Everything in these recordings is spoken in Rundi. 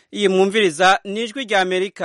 iyi mwumviriza ni ijwi rya amerika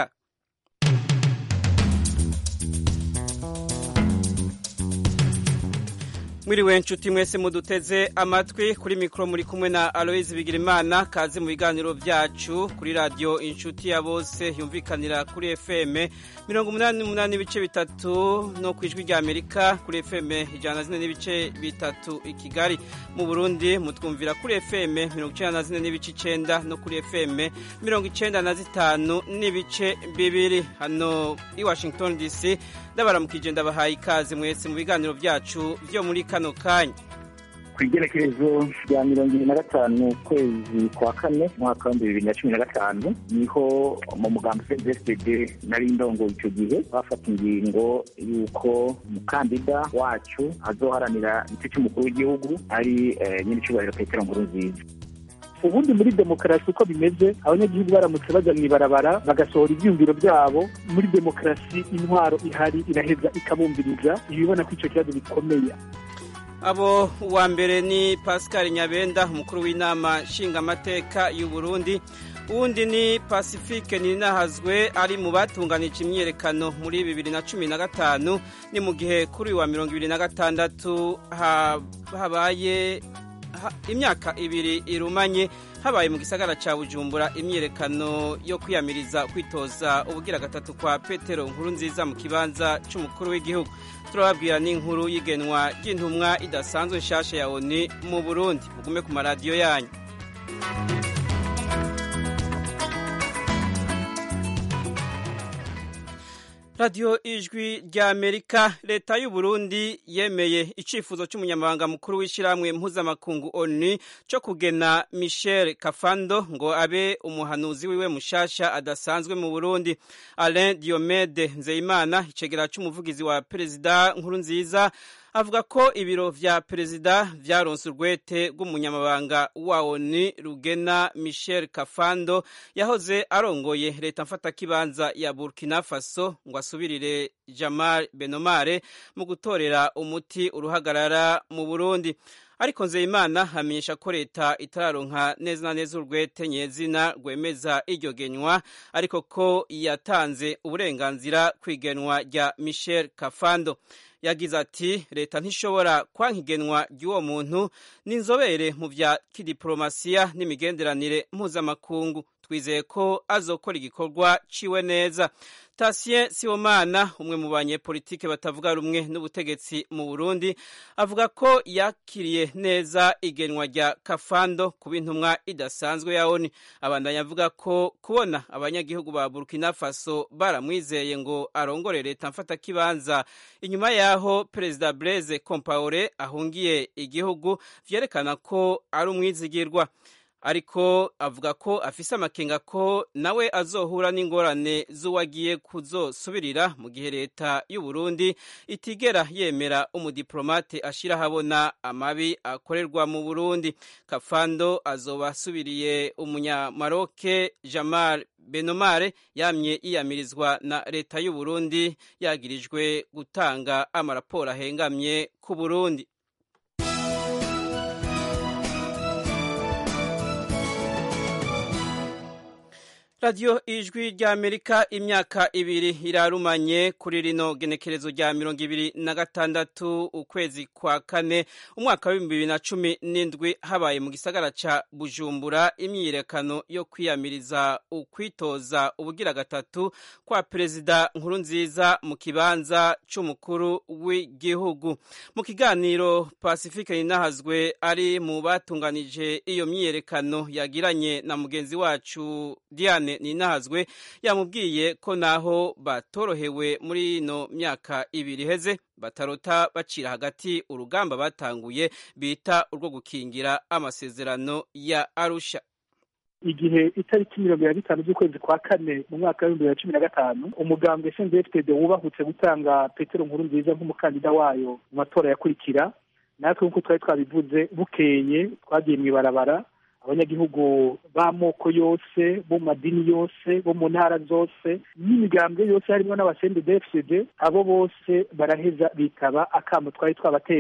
mwiriwe nshuti mwese muduteze amatwi kuri mikoro muri kumwe na aloyizi bigirimana kaze mu biganiro byacu kuri radiyo inshuti ya bose yumvikanira kuri fm mirongo umunani n'umunani n'ibice bitatu no ku ijwi rya amerika kuri fm ijana na zine n'ibice bitatu i kigali mu burundi mutwumvira kuri fm mirongo icyenda na zine n'ibice icyenda no kuri fm mirongo icyenda na zitanu n'ibice bibiri hano i washington dc ndabaramukije ndabahaye ikaze mwese mu biganiro byacu byo muri kano kanya ku igerekerezo rya mirongo ibiri na gatanu ukwezi kwa kane umwaka w'ibihumbi bibiri na cumi na gatanu niho mu mugambi cdfd nari ndongo icyo gihe bafata ingingo y'uko umukandida wacu azoharanira igice cy'umukuru w'igihugu ari nyir'icyubahiro petero nkurunziza ubundi muri demokarasi uko bimeze abanyagihugu baramutse bajya mu ibarabara bagasohora ibyiyumviro byabo muri demokarasi intwaro ihari iraheza ikabumviriza ibibona ko icyo kibazo bikomeye abo uwa mbere ni pascal nyabenda umukuru w'inama nshingamateka y'u Burundi uwundi ni pacifique ninahazwe ari mu batunganije imyiyerekano muri bibiri na cumi na gatanu ni mu gihe kuri wa mirongo ibiri na gatandatu habaye imyaka ibiri irumanye habaye mu gisagara cya bujumbura imyiyerekano yo kwiyamiriza kwitoza ubugira gatatu kwa petero nkuru nziza mu kibanza cy'umukuru w'igihugu turababwira n'inkuru y'igenwa ry'intumwa idasanzwe nshyashya ya oni mu burundi mugume ku maradiyo yanyu radiyo ijwi rya amerika leta y'u Burundi yemeye icyifuzo cy'umunyamabanga mukuru w'ishyirahamwe mpuzamakungu onu cyo kugena michel kafando ngo abe umuhanuzi wiwe mushasha adasanzwe mu burundi alain diomede nzeyimana icegera cy'umuvugizi wa perezida nkuru nziza avuga ko ibiro vya perezida vyaronse urwete rw'umunyamabanga wa ONU rugena Michel Kafando yahoze arongoye leta mfatakibanza ya Burkina Faso ngo asubirire Jamal Benomare mu gutorera umuti uruhagarara mu Burundi ariko Nzeyimana hamenyesha ko leta itararonka neza na neza urwete nyezina rwemeza iryo genywa ariko ko yatanze uburenganzira kwigenwa rya Michel Kafando yagize ati leta ntishobora kwanka igenwa ry'uwo muntu n'inzobere mu bya kidiporomasiya n'imigenderanire mpuzamakungu twizeye ko azokora igikorwa ciwe neza Tatien Sibomana umwe mu banyepolitike batavuga rumwe n'ubutegetsi mu Burundi avuga ko yakiriye neza igenwa rya Kafando kuba intumwa idasanzwe ya ONU abandanya avuga ko kubona abanyagihugu ba Burkina Faso baramwizeye ngo arongore leta mfata kibanza inyuma yaho Perezida Blaise Compaoré ahungiye igihugu vyerekana ko ari umwizigirwa ariko avuga ko afise amakenga ko nawe azohura n'ingorane z'uwagiye kuzosubirira mu gihe leta y'u Burundi itigera yemera umudiplomate ashira habona amabi akorerwa mu Burundi Kafando azoba asubiriye umunyamaroke Jamal Benomare yamye yiyamirizwa na leta y'u Burundi yagirijwe gutanga amaraporo ahengamye ku Burundi radiyo ijwi rya amerika imyaka ibiri irarumanye kuri rino genekerezo rya mirongo ibiri na gatandatu ukwezi kwa kane umwaka w'ibihumbi bibiri na cumi n'indwi habaye mu gisagara ca bujumbura imyiyerekano yo kwiyamiriza ukwitoza ubugira gatatu kwa perezida nkuru nziza mu kibanza c'umukuru w'igihugu mu kiganiro pacifique ninahazwe ari mu batunganije iyo myiyerekano yagiranye na mugenzi wacu diane ninahazwe yamubwiye ko naho batorohewe muri ino myaka ibiri iheze batarota bacira hagati urugamba batanguye bita urwo gukingira amasezerano ya arusha igihe itariki mirongo ibiri na bitanu z'ukwezi kwa kane mu mwaka w'ibihumbi bibiri na cumi na gatanu umugambwe cndfd wubahutse gutanga petero nkuru nziza nk'umukandida wayo mu matora yakurikira natwe nk'uko twari twabivuze bukeye twagiye mu ibarabara abanyagihugu b'amoko yose bo mu madini yose bo mu ntara zose n'imigambwe yose harimo n'abasende dfcd abo bose baraheza bitaba akamo twari twabateye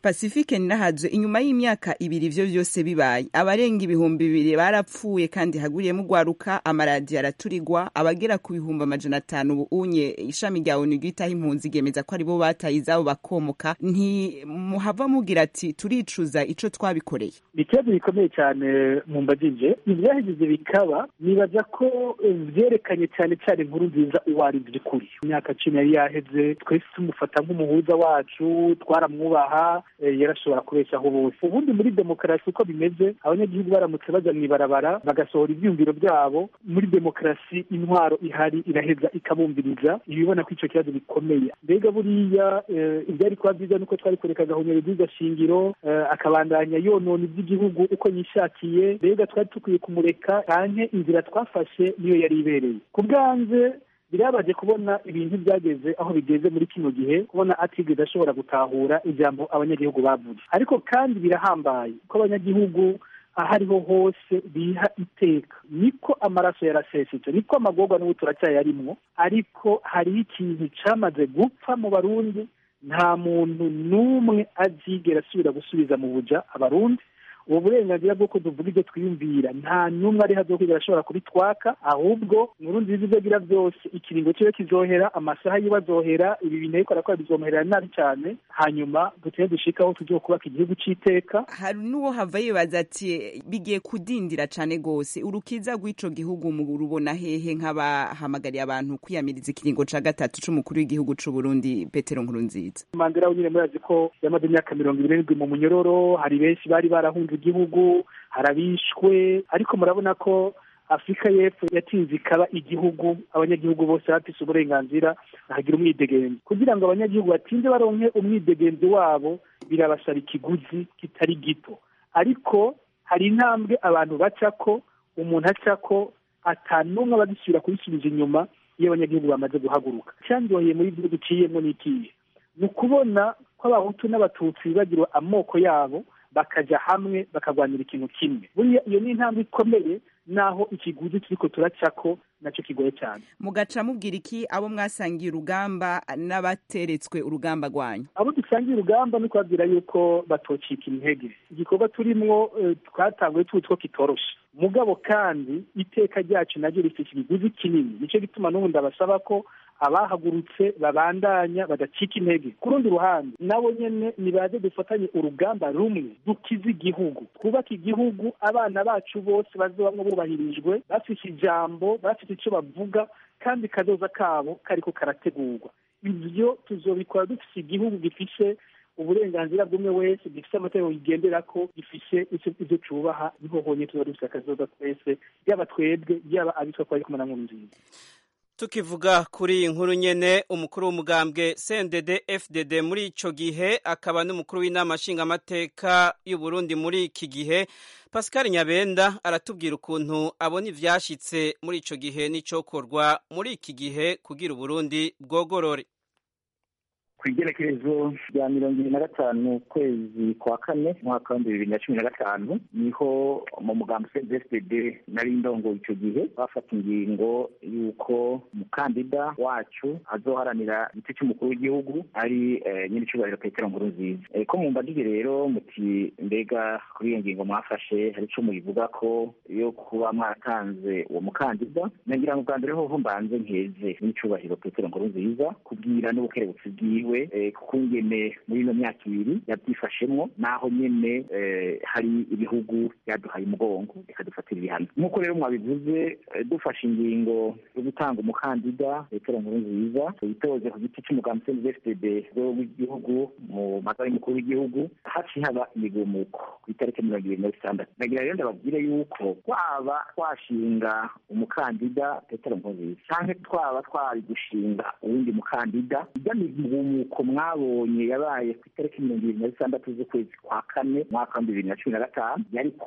pacifique ninahaje inyuma y'imyaka ibiri ivyo vyose bibaye abarenga ibihumbi bibiri barapfuye kandi haguriyemo ugwaruka amaradiyo araturigwa abagera ku bihumbi amajana atanu ubu unye ishami rya onu ryitaho impunzi ryemeza ko aribo bataye izabo bakomoka ntimuhava mugira ati turicuza ico twabikoreye ni ikibazo gikomeye cyane mu mbagije ibyahejeje bikaba nibaza ko vyerekanye cyane cyane inkuru nziza uwo ari by'ukuri imyaka cumi yari yaheze twese tumufata nk'umuhuza wacu twaramwubaha yarashobora kubeshaho bose ubundi muri demokarasi uko bimeze abanyagihugu baramutse baja mw'ibarabara bagasohora ivyiyumviro byabo muri demokarasi intwaro ihari iraheza ikabumviriza ibibona ko ico kibazo gikomeye mbega buriya ivyari kuba vyiza nuko twari kureka agahonyero ry'iryo shingiro akabandanya yonona ivy'igihugu uko yishakiye mbega twari dukwiye kumureka canke inzira twafashe niyo yari ibereye ku bwanze birabaje kubona ibintu byageze aho bigeze muri kino gihe kubona atigeze ashobora gutahura ijambo abanyagihugu bavuze ariko kandi birahambaye ko abanyagihugu aho ariho hose biha iteka niko amaraso yarasesetse niko amagorwa n'ubu turacyayarimwo ariko hariho ikintu camaze gupfa mu barundi nta muntu n'umwe azigera asubira gusubiza mu buja abarundi ubu burenganzira bw'uko tuvuga ibyo twiyumvira nta n'umwe ari hazokwigera ashobora kubitwaka ahubwo nkuru nziza ibyo agira byose ikiringo kibe kizohera amasaha yiwe azohera ibi bintu ariko arakora bizomuherera nabi cyane hanyuma duteye dushikaho tugiye kubaka igihugu c'iteka hari n'uwo hava yibaza ati bigiye kudindira cane gose urukiza rw'ico gihugu mu rubona hehe nk'abahamagariye abantu kwiyamiriza ikiringo ca gatatu c'umukuru w'igihugu c'u Burundi Petero Nkurunziza Mandela nyine murazi ko yamaze imyaka mirongo irindwi mu munyororo hari benshi bari barahunze igihugu harabishwe ariko murabona ko afurika y'epfo yatinze ikaba igihugu abanyagihugu bose bafise uburenganzira bahagira umwidegenzi kugira ngo abanyagihugu batinze baronke umwidegenzi wabo birabasaba ikiguzi kitari gito ariko hari intambwe abantu bacako umuntu acako atanumwe aba agisubira kubisubiza inyuma iyo abanyagihugu bamaze guhaguruka icyanzoheye muri ibyo duciyemo ni ikihe ni ukubona ko abahutu n'abatutsi bibagirwa amoko yabo bakaja hamwe bakagwanira ikintu kimwe buriya iyo ni intambwe ikomeye naho ikiguzi turiko turacako nacyo kigoye cyane mugaca mubwira iki abo mwasangiye urugamba n'abateretswe urugamba rwanyu abo dusangiye urugamba ni kubabwira yuko batocika intege igikorwa turimwo twatanguye tuzi ko kitoroshe mugabo kandi iteka ryacu naryo rifite ikiguzi kinini nicyo gituma n'ubu ndabasaba ko abahagurutse babandanya badacika intege ku rundi ruhande nabo nyene nibaze dufatanye urugamba rumwe dukize igihugu twubake igihugu abana bacu bose bazobamwo bubahirijwe bafise ijambo bafite ico bavuga kandi kazoza kabo kariko karategurwa ivyo tuzobikora dufise igihugu gifise uburenganzira bw'umwe wese gifise amategeko yigenderako gifise ivyo cubaha niho honye tuba dufise akazoza twese yaba twebwe yaba abitwa ko bari kumwe na nkuru nziza tukivuga kuri iyi nkuru nyene umukuru w'umugambwe CNDD FDD muri ico gihe akaba n'umukuru w'inama nshingamateka y'u Burundi muri iki gihe Pascal Nyabenda aratubwira ukuntu abona ivyashitse muri ico gihe n'icokorwa muri iki gihe kugira Uburundi bwogorore ku igerekerezo rya mirongo ibiri na gatanu ukwezi kwa kane umwaka w'ibihumbi bibiri na cumi na gatanu niho mu mugambi cdfd nari ndongo icyo gihe bafata ingingo y'uko umukandida wacu azoharanira igiti cy'umukuru w'igihugu ari nyir'icyubahiro petero nkuru nziza ko mu mbagije rero muti mbega kuri iyo ngingo mwafashe hari icyo muyivuga ko yo kuba mwaratanze uwo mukandida nagira ngo bwa mbere hoho mbanze nkeze nyir'icyubahiro petero nkuru nziza kubwira n'ubukerebutsi bwiwe kuko ngene muri ino myaka ibiri yabyifashemwo naho nyene hari ibihugu byaduhaye umugongo bikadufatira ibihano nk'uko rero mwabivuze dufashe ingingo yo gutanga umukandida petero nkuru nziza yitoze ku giti cy'umugambi cndfd w'igihugu mu matora y'umukuru w'igihugu haciye haba imigumuko ku itariki mirongo ibiri na zitandatu nagira rero ndababwire yuko twaba twashinga umukandida petero nkuru nziza canke twaba twari gushinga uwundi mukandida ijya migumuko mwabonye yabaye ku itariki mirongo ibiri na zitandatu z'ukwezi kwa kane umwaka wa bibiri na cumi na gatanu yari kuba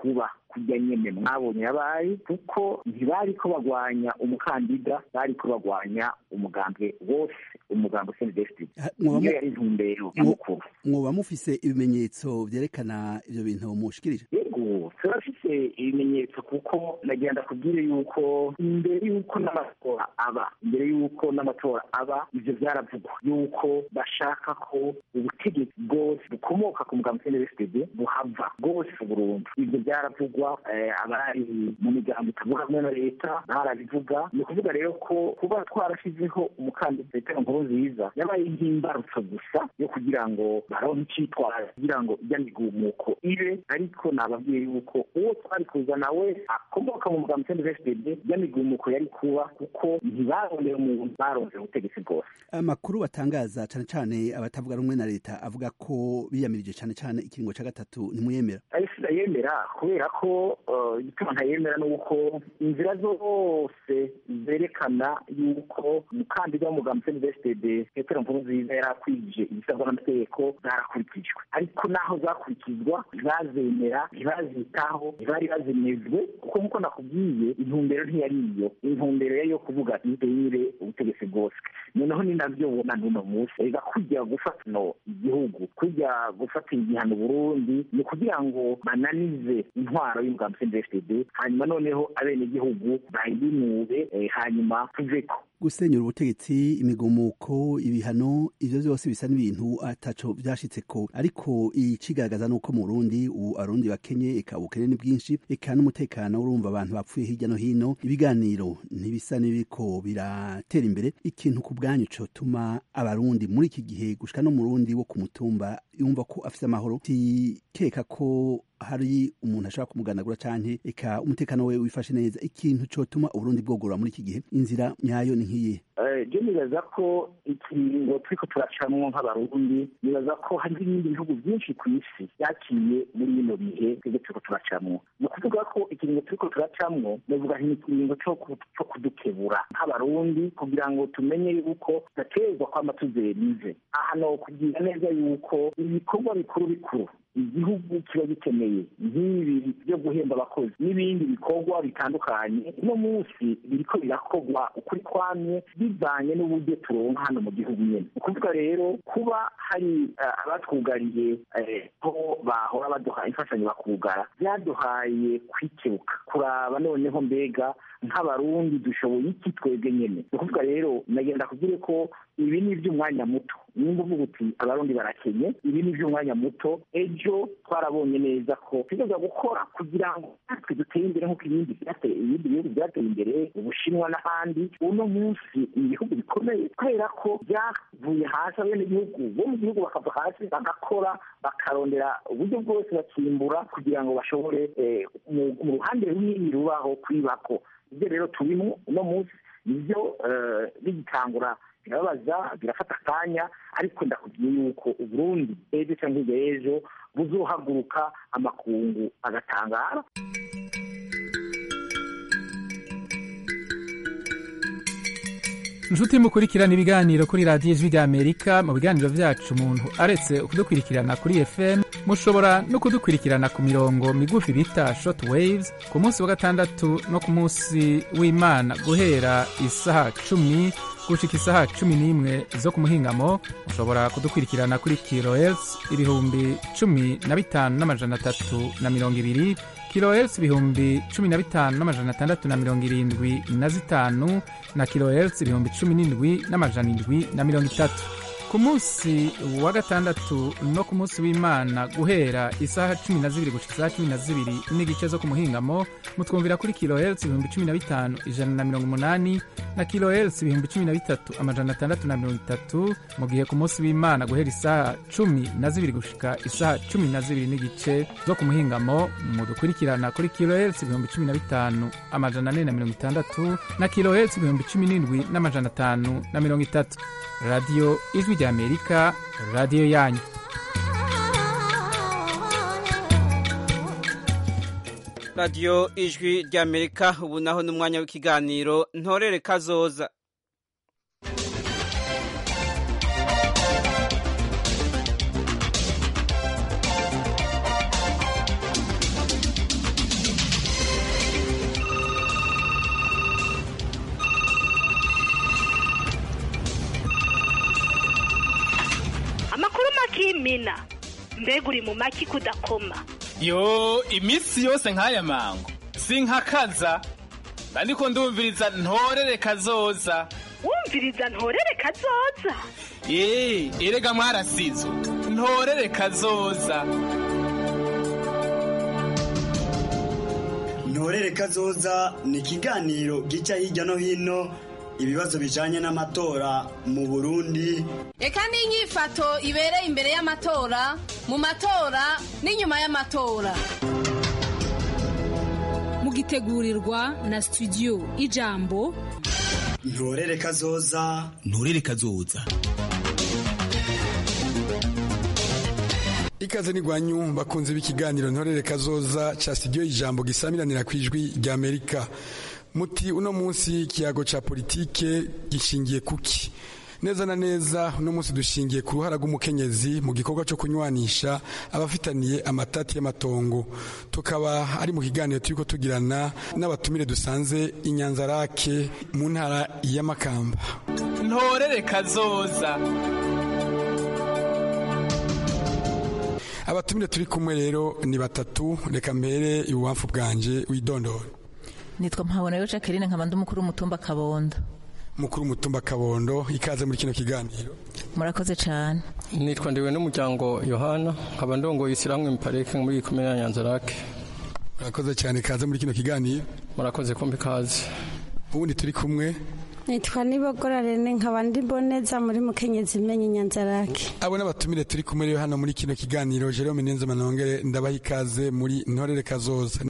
kujya nyene mwabonye yabaye kuko ntibari ko bagwanya umukandida bari ko bagwanya umugambwe wose umugambwe cndfd niyo yari intumbero nyamukuru mwoba mufise ibimenyetso vyerekana ivyo bintu mushikirije yego turafise ibimenyetso kuko nagenda kubwire yuko imbere yuko n'amatora aba imbere yuko n'amatora aba ivyo vyaravugwa yuko bashaka ko ubutegetsi bwose bukomoka ku mugambwe cndfd buhava bwose burundu ivyo vyaravugwa abari mu miryango itavuga hamwe na leta barabivuga ni ukuvuga rero ko kuba twarashizeho umukandida petero nkuru nziza yabaye nk'imbarutso gusa yo kugira ngo baronke icitwara kugira ngo ijya migumuko ibe ariko nababwiye yuko uwo twari kuzana we akomoka mu mugambi cndfd ijya migumuko yari kuba kuko ntibarondera umuntu barondera ubutegetsi bwose amakuru batangaza cane cane abatavuga rumwe na leta avuga ko biyamirije cane cane ikiringo ca gatatu ntimuyemera yemera kubera ko igituma ntayemera ni uko inzira zose zerekana yuko umukandida w'umugambi cndfd petero nkurunziza yari akwije ibisabwa n'amategeko zarakurikijwe ariko naho zakurikizwa ntibazemera ntibazitaho ntibari bazimezwe kuko nk'uko nakubwiye intumbero ntiyari iyo intumbero yari yo kuvuga ntibeyire ubutegetsi bwose noneho ni nabyo ubona n'uno munsi reka kujya gufata no igihugu kujya gufatira igihano burundi ni kugira ngo bananize intwaro y'umugambi cndfd hanyuma noneho abenegihugu bayinure hanyuma tuveko gusenyura ubutegetsi imigumuko ibihano ivyo vyose bisa n'ibintu ataco vyashitseko ariko icigaragaza nuko mu Burundi ubu abarundi bakenye eka ubukene ni bwinshi eka n'umutekano urumva abantu bapfuye hirya no hino ibiganiro ntibisa n'ibiriko biratera imbere ikintu ku bwanyu cotuma abarundi muri iki gihe gushika no mu Burundi wo ku mutumba yumva ko afise amahoro tikeka ko hari umuntu ashobora kumuganagura canke eka umutekano we wifashe neza ikintu cotuma uburundi bwogorora muri iki gihe inzira nyayo ni nk'iyihe je nibaza ko ikiringo turiko turacamwo nk'abarundi nibaza ko hari ibindi bihugu byinshi ku isi vyaciye muri bino bihe twebwe turiko turacamwo ni ukuvuga ko ikiringo turiko turacamwo novuga nti ikiringo co kudukebura nk'abarundi kugira ngo tumenye yuko tudaterwa kwama tuzerize aha no kubwira neza yuko ibikorwa bikuru bikuru igihugu kiba gikeneye nk'ibi byo guhemba abakozi n'ibindi bikorwa bitandukanye uno munsi biriko birakorwa ukuri kwamye bivanye n'uburyo turonka hano mu gihugu nyene ni ukuvuga rero kuba hari abatwugariye ko bahora baduha imfashanyo bakugara byaduhaye kwikebuka kuraba noneho mbega nk'abarundi dushoboye iki twebwe nyene ni ukuvuga rero nagenda kubwire ko ibi ni iby'umwanya muto nimba uvuga uti abarundi barakenye ibi ni iby'umwanya muto ejo twarabonye neza ko tugeza gukora kugira ngo natwe dutere imbere nk'uko ibindi byateye ibindi bihugu byateye imbere ubushinwa n'ahandi uno munsi ni ibihugu bikomeye kubera ko byavuye hasi abenegihugu bo mu gihugu bakava hasi bagakora bakarondera uburyo bwose bakimbura kugira ngo bashobore mu ruhande runini rubaho kwibako ibyo rero turimo uno munsi nibyo bigitangura birababaza birafata akanya ariko ndakubwiye yuko uburundi ejo cyangwa hirya y'ejo buzohaguruka amakungu agatangara inshuti mukurikirana ibiganiro kuri radiyo ijwi ry'amerika mu biganiro byacu umuntu aretse kudukurikirana kuri fm mushobora no kudukurikirana ku mirongo migufi bita short waves ku munsi wa gatandatu no ku munsi w'imana guhera isaha cumi gushika isaha cumi n'imwe zo ku muhingamo mushobora kudukurikirana kuri kilohertz ibihumbi cumi na bitanu n'amajana atatu na mirongo ibiri kilohertz ibihumbi cumi na bitanu n'amajana atandatu na mirongo irindwi na zitanu na kilohertz ibihumbi cumi n'indwi n'amajana indwi na mirongo itatu ku munsi wa gatandatu no ku munsi w'imana guhera isaha cumi na zibiri gushika isaha cumi na zibiri n'igice zo ku muhingamo mutwumvira kuri kilohertz ibihumbi cumi na bitanu ijana na mirongo umunani na kilohertz ibihumbi cumi na bitatu amajana atandatu na mirongo itatu mu gihe ku munsi w'imana guhera isaha cumi na zibiri gushika isaha cumi na zibiri n'igice zo ku muhingamo mudukurikirana kuri kilohertz ibihumbi cumi na bitanu amajana ane na mirongo itandatu na kilohertz ibihumbi cumi n'indwi n'amajana atanu na mirongo itatu radiyo ijwi ry'amerika radiyo yanyu radiyo ijwi ry'amerika ubu naho ni umwanya w'ikiganiro ntorere kazoza nkina mbega uri mu maki kudakoma yo iminsi yose nk'aya mango sinkakaza ariko ndumviriza ntorere kazoza wumviriza ntorere kazoza eee erega mwarasizo ntorere kazoza ntorere kazoza ni ikiganiro gica hirya no hino ibibazo bijanye n'amatora mu burundi reka n'inyifato ibereye imbere y'amatora mu matora n'inyuma y'amatora mugitegurirwa na studio ijambo ntorere kazoza ntorere kazoza ikaze ni gwanyu bakunze b'ikiganiro ntorere kazoza ca studio ijambo gisamiranira ku ijwi rya amerika muti uno munsi ikiyago ca politike gishingiye kuki neza na neza uno munsi dushingiye ku ruhara rw'umukenyezi mu gikorwa cyo kunywanisha abafitaniye amatati y'amatongo tukaba ari mu kiganiro turiko tugirana n'abatumire dusanze inyanzarake mu ntara y'amakamba ntorere kazoza abatumire turi kumwe rero ni batatu reka mbere ibubamfu bwanje widondora nitwa mpabonayo jacqueline nkaba ndi umukuru w'umutumba kabondo mukuru w'umutumba kabondo ikaze muri kino kiganiro murakoze cyane nitwa ndiwe n'umuryango yohana nkaba ndongoye isiramwe miparike muri komine ya nyanzarake murakoze cyane ikaze muri kino kiganiro murakoze kumbi ikaze ubundi turi kumwe nitwa nibogora rene nkaba ndi boneza muri mukenyezi imenye inyanzarake abo n'abatumire turi kumwe rero hano muri kino kiganiro jerome nenze manongere ndabaha ikaze muri ntorere kazoza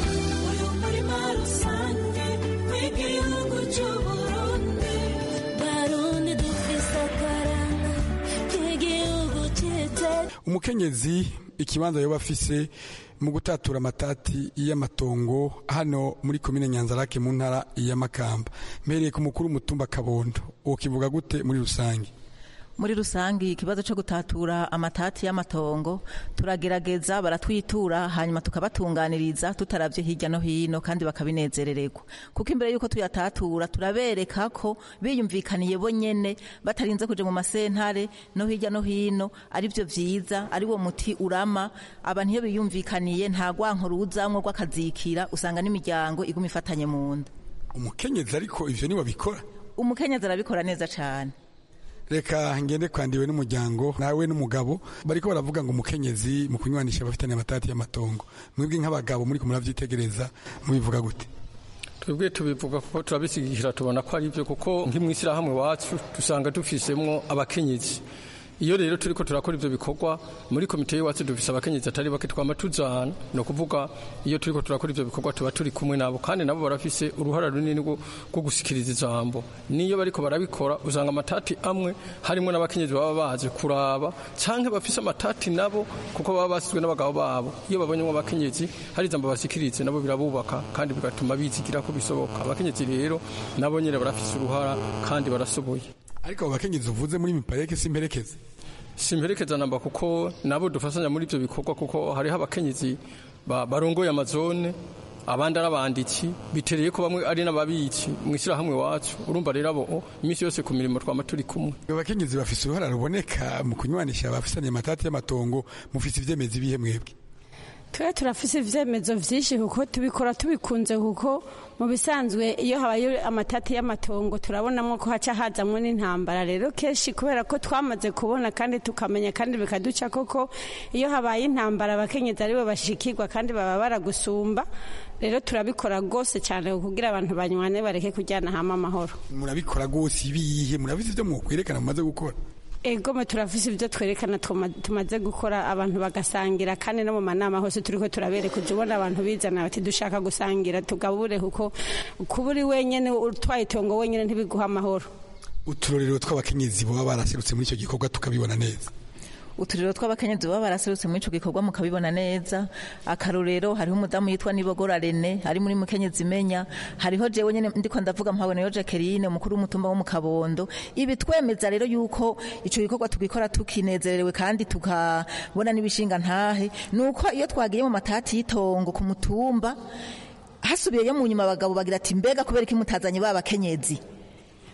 umukenyezi ikibanza yoba afise mu gutatura amatati y'amatongo hano muri komine nyanzarake mu ntara y'amakamba mpereye ku mukuru w'umutumba kabondo ukivuga gute muri rusange muri rusange ikibazo cyo gutatura amatati y'amatongo turagerageza baratwitura hanyuma tukabatunganiriza tutaravye hirya no hino kandi bakabinezerererwa kuko imbere yuko tuyatatura turabereka ko biyumvikaniye bo nyene batarinze kuja mu masentare no hirya no hino ari byo vyiza ari wo muti urama abantu iyo biyumvikaniye nta gwanko ruzamwo rw'akazikira usanga n'imiryango iguma ifatanye mu nda umukenyezi ariko ivyo niwe bikora umukenyezi arabikora neza cane reka ngende kwandiwe n'umuryango nawe n'umugabo bariko baravuga ngo umukenyezi mu kunywanisha abafitanye amatati y'amatongo mwebwe nk'abagabo muri kumuravyitegereza mubivuga gute twebwe tubivuga kuko turabisigikira tubona ko ari byo kuko nk'imwishyirahamwe wacu dusanga dufisemwo abakenyezi iyo rero turiko turakora ivyo bikorwa muri komite y'iwacu dufise abakenyezi atari bake twama tujana ni ukuvuga iyo turiko turakora ivyo bikorwa tuba turi kumwe nabo kandi nabo barafise uruhara runini rwo gusikiriza ijambo niyo bariko barabikora usanga amatati amwe harimwo n'abakenyezi baba baje kuraba canke bafise amatati nabo kuko baba basizwe n'abagabo babo iyo babonyemo abakenyezi hari ijambo basikirize nabo birabubaka kandi bigatuma bizigira ko bisoboka abakenyezi rero nabo nyene barafise uruhara kandi barasoboye ariko abo bakenyezi uvuze muri mipareke simperekeze simperekeza namba kuko nabo dufasanya muri ibyo bikorwa kuko hariho abakenyezi barongoye amazone abandi ari abanditsi bitereye ko bamwe ari n'ababitsi mu ishyirahamwe wacu urumva rero abo iminsi yose ku mirimo twama turi kumwe abakenyezi bafise uruhara ruboneka mu kunywanisha abafisanye amatati y'amatongo mufise ivyemezi ibihe mwebwe twe turafise ivyemezo vyinshi kuko tubikora tubikunze kuko mu bisanzwe iyo habaye amatati y'amatongo turabonamo ko haca hazamwo n'intambara rero kenshi kubera ko twamaze kubona kandi tukamenya kandi bikaduca koko iyo habaye intambara abakenyezi aribo bashikirwa kandi baba baragusumba rero turabikora rwose cyane kugira abantu banywane bareke kujyana hama amahoro murabikora rwose ibihe murabise ivyo mwokwerekana mumaze gukora egome turafise ibyo twerekana tumaze gukora abantu bagasangira kandi no mu manama hose turiko turabereka ujya ubona abantu bizana bati dushaka gusangira tugabure kuko kuba uri wenyine utwaye itongo wenyine ntibiguha amahoro uturorero tw'abakenyezi baba baraserutse muri icyo gikorwa tukabibona neza uturiro tw'abakenyezi baba baraserutse muri ico gikorwa mukabibona neza akarorero hariho umudamu yitwa nibogora rene ari muri mukenyezi imenya hariho jewe nyene ndiko ndavuga mpaboneyo jacqueline umukuru w'umutumba wo mu kabondo ibi twemeza rero yuko ico gikorwa tugikora tukinezerewe kandi tukabona n'ibishinga ntahe nuko iyo twagiye mu matati y'itongo ku mutumba hasubiyeyo mu nyuma abagabo bagira ati mbega kubera iki mutazanye ba bakenyezi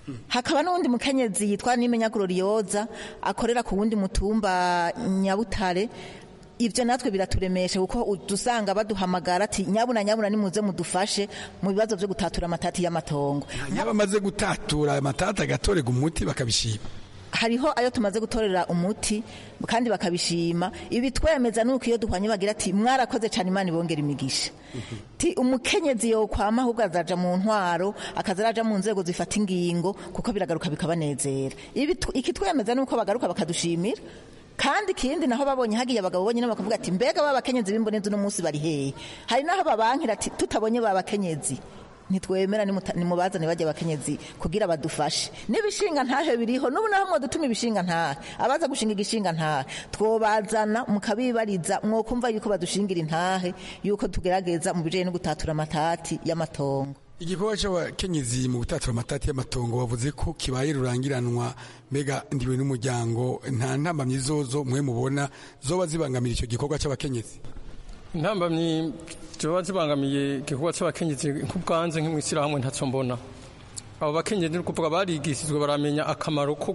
hakaba n'uwundi mukenyezi yitwa nimenya glorioza akorera ku wundi mutumba nyabutare ibyo natwe biraturemesha kuko dusanga baduhamagara ati nyabuna nyabuna nimuze mudufashe mu bibazo byo gutatura amatati y'amatongo yaba amaze gutatura amatati agatorega umuti bakabishima hariho ayo tumaze gutorera umuti kandi bakabishima ibi twemeza nuko iyo duhwanye bagira ati mwarakoze cyane imana ibongera imigisha ti umukenyezi yokwama ahubwo azaja mu ntwaro akaza araja mu nzego zifata ingingo kuko biragaruka bikabanezera iki twemeza nuko bagaruka bakadushimira kandi ikindi naho babonye hagiye abagabo bonyine bakavuga ati mbega ba bakenyezi b'imbonezi uno munsi bari hehe hari naho babankira ati tutabonye ba bakenyezi ntitwemera nimubazane bajya abakenyezi kugira badufashe n'ibishinga ntahe biriho n'ubu naho mwadutuma ibishinga ntahe abaza gushinga igishinga ntahe twobazana mukabibariza mwokumva yuko badushingira intahe yuko tugerageza mu bijanye no gutatura amatati y'amatongo igikorwa cy'abakenyezi mu gutatura amatati y'amatongo bavuze ko kibaye rurangiranwa mbega ndiwe n'umuryango nta ntambamyi zozo mwe mubona zoba zibangamira icyo gikorwa cy'abakenyezi intambamyi ziba zibangamiye igikorwa cy'abakenyezi nk'ubwanze nk'imwishyirahamwe ntacyo mbona abo bakenyezi ni ukuvuga barigishijwe baramenya akamaro ko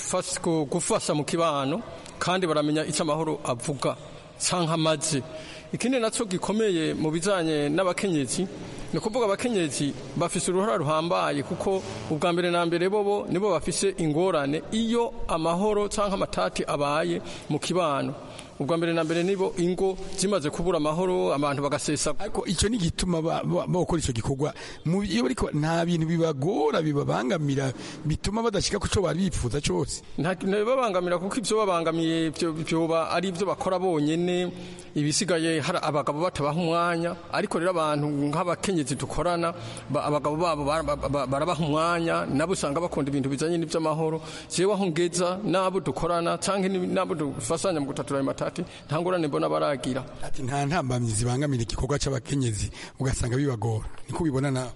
gufasha mu kibano kandi baramenya icyo amahoro avuga cyangwa amaze ikindi nacyo gikomeye mu bijyanye n'abakenyezi ni ukuvuga abakenyezi bafise uruhara ruhambaye kuko ubwa mbere na mbere bobo nibo bafise ingorane iyo amahoro cyangwa amatati abaye mu kibano ubwa mbere na mbere nibo ingo zimaze kubura amahoro abantu bagasesa ariko icyo ni gituma bakora icyo gikorwa iyo bariko nta bintu bibagora bibabangamira bituma badashika ku cyo bari bifuza cyose ntibibabangamira kuko ibyo babangamiye byoba ari ibyo bakora bonyene ibisigaye hari abagabo batabaha umwanya ariko rero abantu nk'abakenyezi dukorana abagabo babo barabaha umwanya nabo usanga bakunda ibintu bijanye n'iby'amahoro jewe aho ngeza n'abo dukorana cyangwa n'abo dufasanya mu gutatura ayo matati nta ngorane mbona baragira ati nta ntambamyi zibangamira igikorwa cy'abakenyezi ugasanga bibagora niko ubibona nawe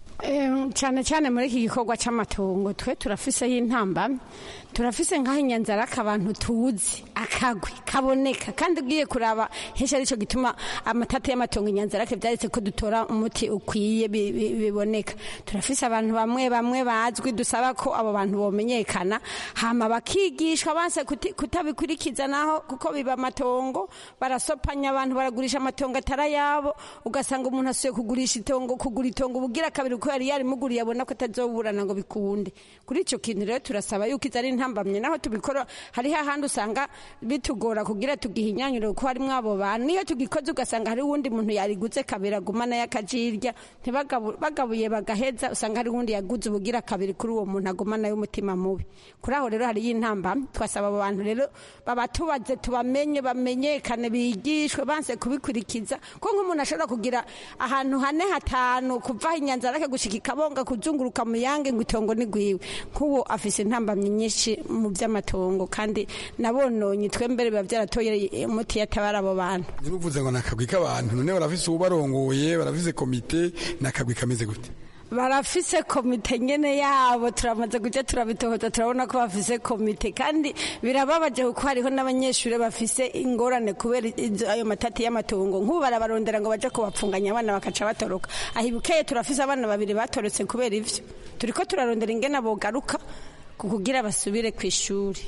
cyane cyane muri iki gikorwa cy'amatongo twe turafiseho intamba turafise nk'aho inyanzaraka abantu tuzi akagwi kaboneka kandi ugiye kuraba henshi aricyo gituma amatata y'amatongo inyanzarake byaretse ko dutora umuti ukwiye biboneka turafise abantu bamwe bamwe bazwi dusaba ko abo bantu bomenyekana hama bakigishwa banse kutabikurikiza naho kuko biba amatongo barasopanya abantu baragurisha amatongo atari ayabo ugasanga umuntu asuye kugurisha itongo kugura itongo ubugira kabiri uko yari yarimuguriye abona ko atazoburana ngo bikunde kuri icyo kintu rero turasaba yuko izo ari intambamye naho tubikora hariho ahandi usanga bitugora kugira tugihinyanyure kuko harimo abo bantu niyo tugikoze ugasanga hari uwundi muntu yariguze kabiri agumana y'akajirya bagabuye bagaheza usanga hari uwundi yaguze ubugira kabiri kuri uwo muntu agumana y'umutima mubi kuri aho rero hariyo intambamye twasaba abo bantu rero babatubaze tubamenye bamenyekane bigishwe banse kubikurikiza ko nk'umuntu ashobora kugira ahantu hane hatanu kuva inyanzara ke gushika ikabonga kuzunguruka mu yange ngo itongo ni gwiwe nk'uwo afise intambamyi nyinshi mu by'amatongo kandi nabononye twembere biba byaratoye umuti yatabara abo bantu niruvuze ngo nakagwi k'abantu none barafise ubarongoye barafise komite nakagwi kameze gute barafise komite nyene yabo turamaze kuja turabitohoza turabona ko bafise komite kandi birababaje kuko hariho n'abanyeshuri bafise ingorane kubera ayo matati y'amatongo nk'ubu barabarondera ngo baje kubapfunganya abana bakaca batoroka ahibukeye turafise abana babiri batorotse kubera ivyo turiko turarondera ingene bogaruka kugira basubire ku ishuri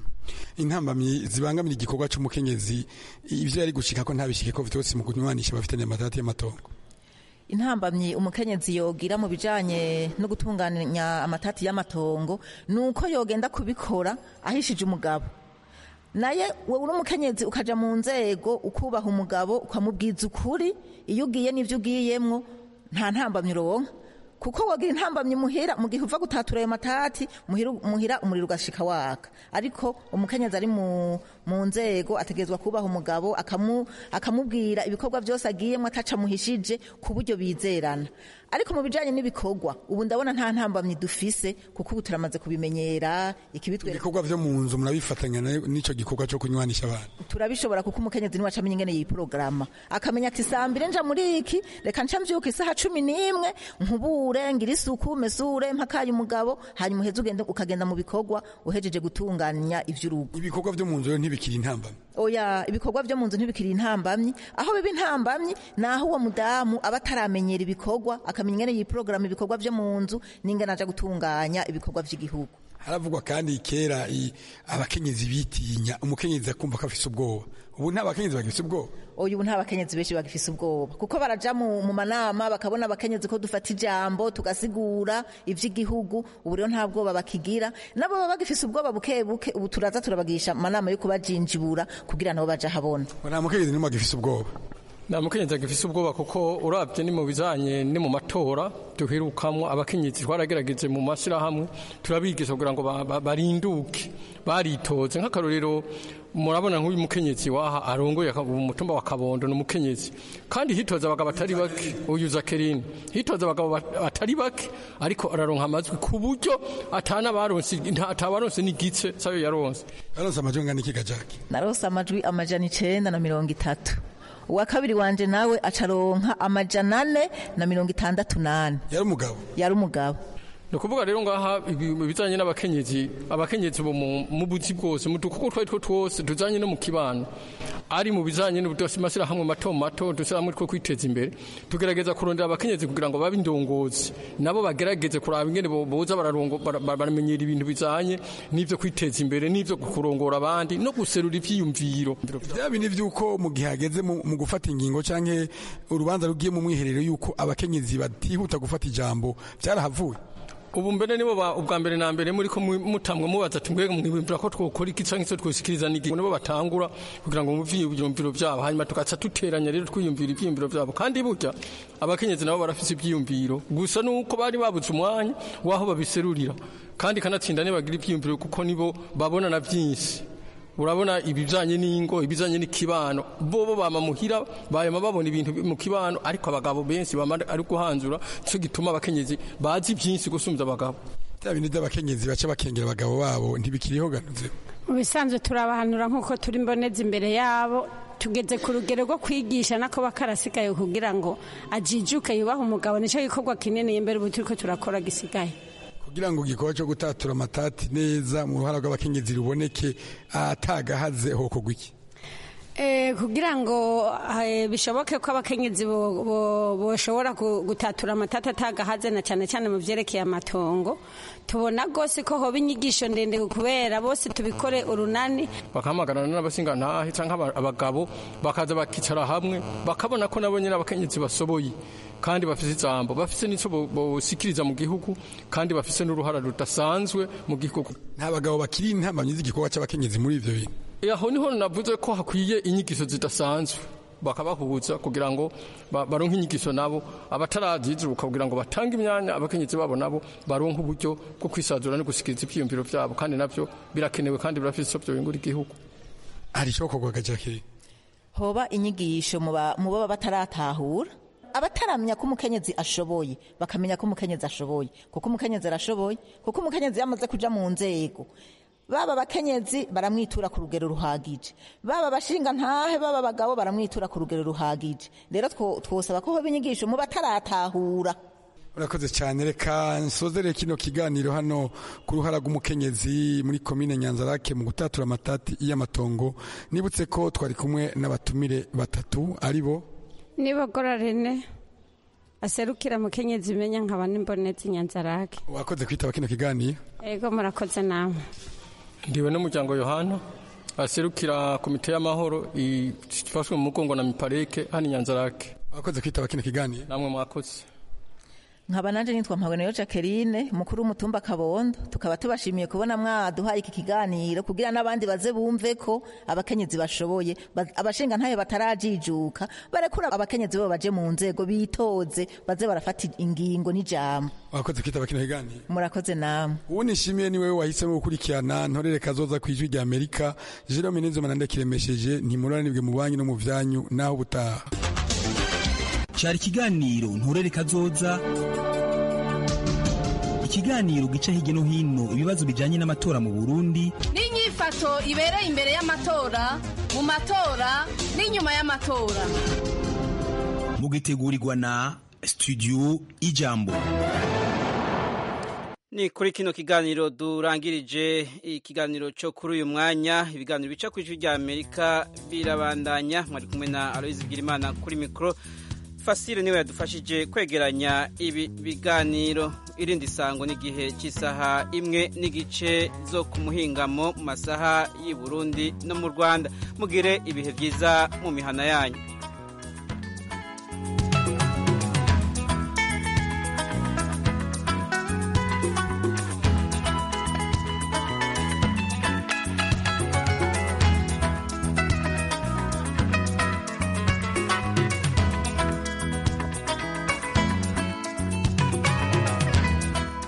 intambamyi zibangamira igikorwa cy'umukenyezi ivyo yari gushika ko ntabishike ko vyose mu kunywanisha bafitanye amatati y'amatongo intambamyi umukenyezi yogira mu bijanye no gutunganya amatati y'amatongo nuko yogenda kubikora ahishije umugabo naye wowe uri umukenyezi ukaja mu nzego ukubaha umugabo ukamubwiza ukuri iyo ugiye n'ivyo ugiyemwo nta ntambamyi uronka kuko wagira intambamyi muhira mu gihe uva gutatura ayo matati muhira umuriro ugashika waka ariko umukenyezi ari mu nzego ategerezwa kubaha umugabo akamubwira ibikorwa byose agiyemo ataca muhishije ku buryo bizerana ariko mu bijanye n'ibikorwa ubu ndabona nta ntambamyi dufise kuko ubu turamaze kubimenyera ikibitwe ibikorwa vyo mu nzu murabifatanya n'ico gikorwa cyo kunywanisha abantu turabishobora kuko umukenyezi niwe acamenya ingene yiporogaramu akamenya ati saa mbiri nja muri iki reka nca mvyuka isaha cumi n'imwe nkubure ngira isuku mesure mpakaye umugabo hanyuma uheze ugende ukagenda mu bikorwa uhejeje gutunganya ivy'urugo ibikorwa vyo mu nzu rero ntibikiri intambamyi oya ibikorwa vyo mu nzu ntibikiri intambamyi aho biba intambamyi naho uwo mudamu aba ataramenyera ibikorwa akamenya ingene yiporogaramu ibikorwa vyo mu nzu n'ingene aja gutunganya ibikorwa vy'igihugu haravugwa kandi kera i- abakenyezi bitinya umukenyezi akumva ko afise ubwoba ubu nta bakenyezi bagifise ubwoba oya ubu nta bakenyezi benshi bagifise ubwoba kuko baraja mu, mu manama bakabona abakenyezi ko dufata ijambo tugasigura ivy'igihugu ubu rero nta bwoba bakigira nabo baba bagifise ubwoba buke buke ubu turaza turabagisha amanama yo kubajinjibura kugira nabo baja habona nta mukenyezi n'umwe agifise ubwoba nta mukenyezi agifise ubwoba kuko urabye ni mu bijanye ni mu matora duherukamwo abakenyezi twaragerageje mu mashyirahamwe turabigisha kugira ngo ba- ba- barinduke baritoze nk'akarorero murabona nk'uyu mukenyezi waha arongoye aka- umutumba wa kabondo ni umukenyezi kandi hitoza abagabo batari bake uyu zakerine hitoza abagabo bat- batari bake ariko araronka amajwi ku buryo atana baronse nta- atabaronse n'igice sayo yaronse yaronse amajwi angana iki gajaki narose amajwi amajana icenda na mirongo itatu uwa kabiri wanje nawe acaronka amajana ane na mirongo itandatu nane yari umugabo yari umugabo ni ukuvuga rero ngaha ibi- ibijanye n'abakenyezi abakenyezi bo mu mu buzi bwose mu dukuko twari two twose tujanye no mu kibano ari mu bijanye n'amashyirahamwe mato mato dushyirahamwe two kwiteza imbere tugerageza kurondera abakenyezi kugira ngo babe indongozi nabo bagerageze kuraba ingene bo- boza bararongo- bara- bara- baramenyera ibintu bijanye n'ivyo kwiteza imbere n'ivyo kurongora abandi no guserura ivyiyumviro bya bindi vy'uko mu gihe hageze mu mu gufata ingingo canke urubanza rugiye mu mwiherero y'uko abakenyezi batihuta gufata ijambo vyarahavuye ubu mbere nibo ba- ubwa mbere na mbere muri ko mu- mutamwe mubaza ati mbega mwibwira ko twokora iki canke se twosikiriza n'igi nibo batangura kugira ngo muvye ivyiyumviro vyabo hanyuma tugaca duteranya rero twiyumvira ivyiyumviro vyabo kandi burya abakenyezi nabo barafise ivyiyumviro gusa nuko bari babuze umwanya waho babiserurira kandi kanatsinda nibagira ivyiyumviro kuko nibo babona na vyinshi urabona ibijanye n'ingo ibijanye n'ikibano bobo bama muhira bayama babona ibintu mu kibano ariko abagabo benshi bama ari guhanzura cyo gituma abakenyezi bazi byinshi gusumvya abagabo bya bindi vy'abakenyezi baca bakengera abagabo babo ntibikiriho ganuze mu bisanzwe turabahanura nk'uko turi mboneza imbere yabo tugeze ku rugero rwo kwigisha nako bakarasigaye kugira ngo ajijuke yubahe umugabo nicyo gikorwa kinini imbere ubu turiko turakora gisigaye kugira ngo igikorwa cyo gutatura amatati neza mu ruhara rw'abakenyezi ruboneke atagahaze hokorwa iki Eh, kugira ngo eh, bishoboke ko abakenyezi bo- bo- boshobora gu- gutatura amatata atagahaze na cyane cyane mu vyerekeye amatongo tubona rwose ko hoba inyigisho ndende kubera bose tubikore urunani bakahamagarana n'abasingantahe canke aba- abagabo bakaza bakicara hamwe bakabona ko nabo nyene abakenyezi basoboye kandi bafise ijambo bafise n'ico bo- bosikiriza mu gihugu kandi bafise n'uruhara rudasanzwe mu gihugu nta bagabo bakiri intambamyi z'igikorwa c'abakenyezi muri ivyo bintu aho niho navuze ko hakwiye inyigisho zidasanzwe bakabahuza kugira ngo ba- baronke inyigisho nabo abatarazizuka kugira ngo batange imyanya abakenyezi babo nabo baronke uburyo bwo kwisazura no gusikiriza ivyiyumviro vyabo kandi navyo birakenewe kandi birafise ico vyobingura igihugu hari icokorwa gajaki hoba inyigisho mu ba- mu baba bataratahura abataramenya ko umukenyezi ashoboye bakamenya ko umukenyezi ashoboye kuko umukenyezi arashoboye kuko umukenyezi yamaze kuja mu nzego baba abakenyezi baramwitura ku rugero ruhagije baba abashinga ntahe baba abagabo baramwitura ku rugero ruhagije rero two- twosaba ko hoba inyigisho mu bataratahura urakoze cyane reka nsozere kino kiganiro hano ku ruhara rw'umukenyezi muri komine nyanzarake mu gutatura amatati y'amatongo nibutse ko twari kumwe n'abatumire batatu ari bo nibogora rene aserukira mukenyezi imenya nkaba n'imbonezi nyanzarake wakoze kwitaba kino kiganiro ego murakoze namwe ndiwe n'umuryango yohana aserukira komite y'amahoro ifashwe mu mugongo na mipareke hano i nyanzarake wakoze kwitaba kino kiganiro namwe mwakoze nkaba nanje nitwa mpawenayo jacqueline mukuru w'umutumba kabondo tukaba tubashimiye kubona mwaduhaye iki kiganiro kugira n'abandi baze bumve ko abakenyezi bashoboye ba- abashinga ntayo batarajijuka barekura abakenyezi bo baje mu nzego bitoze baze barafata ingingo n'ijambo wakoze kwitaba kino kiganiro murakoze namwe uwo nishimiye ni wewe wahisemo gukurikirana ntorere kazoza ku ijwi rya amerika jerome ninzo manande kiremesheje ntimuranibwe mu banki no mu vyanyu naho ubutaha cyari ikiganiro nturere kazoza ikiganiro gica hirya no hino ibibazo bijyanye n'amatora mu burundi n'inyifato ibereye imbere y'amatora mu matora n'inyuma y'amatora mugitegurirwa na studio ijambo ni kuri kino kiganiro durangirije ikiganiro cyo kuri uyu mwanya ibiganiro bica ku ijwi rya amerika birabandanya mwari kumwe na aloyizi bwirimana kuri mikoro fasile niwe yadufashije kwegeranya ibi biganiro irindi sango n'igihe cy'isaha imwe n'igice zo ku muhingamo mu masaha y'i Burundi no mu Rwanda mugire ibihe byiza mu mihana yanyu